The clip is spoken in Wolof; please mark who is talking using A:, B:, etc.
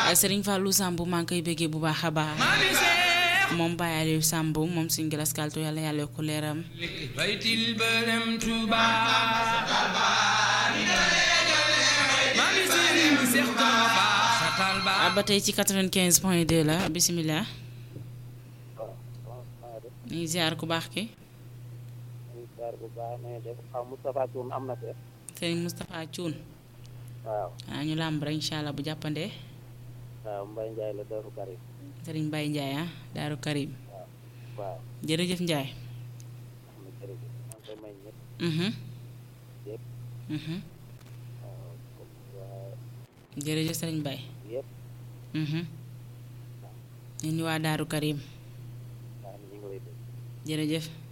A: Serigne Fallou Samb maa ngi koy bëggee bu baax a baax moom Baye Aliou Samb moom suñu galas kaltu yàlla yàlla yokk leeram
B: baytil bërëm Tuuba mami Serigne Cheikh Doroba satal ba
A: ba tey ci 95 point 2 la bisimilah ñu ngi ziar ku baax ki
C: bu baax na def xaw Moustapha Thioune am na fe
A: Serigne Moustapha Thioune
C: waaw
A: ah ñu làmb rek incha allah bu jàppandee
C: waaw Mbaye Ndiaye la Darou Karim
A: Serigne Baye Ndiaye ah Daaru Karim
C: waaw
A: jërëjëf Ndiaye.
C: am na jërëjëf maa ngi koy may ñëpp
A: Mhm,
C: yëpp
A: mhm.
C: waaw comme waa
A: jërëjëf Serigne Baye.
C: yëpp
A: Mhm. ñu waa Daaru Karim
C: waaw ñu ngi lay dégg
A: jërëjëf.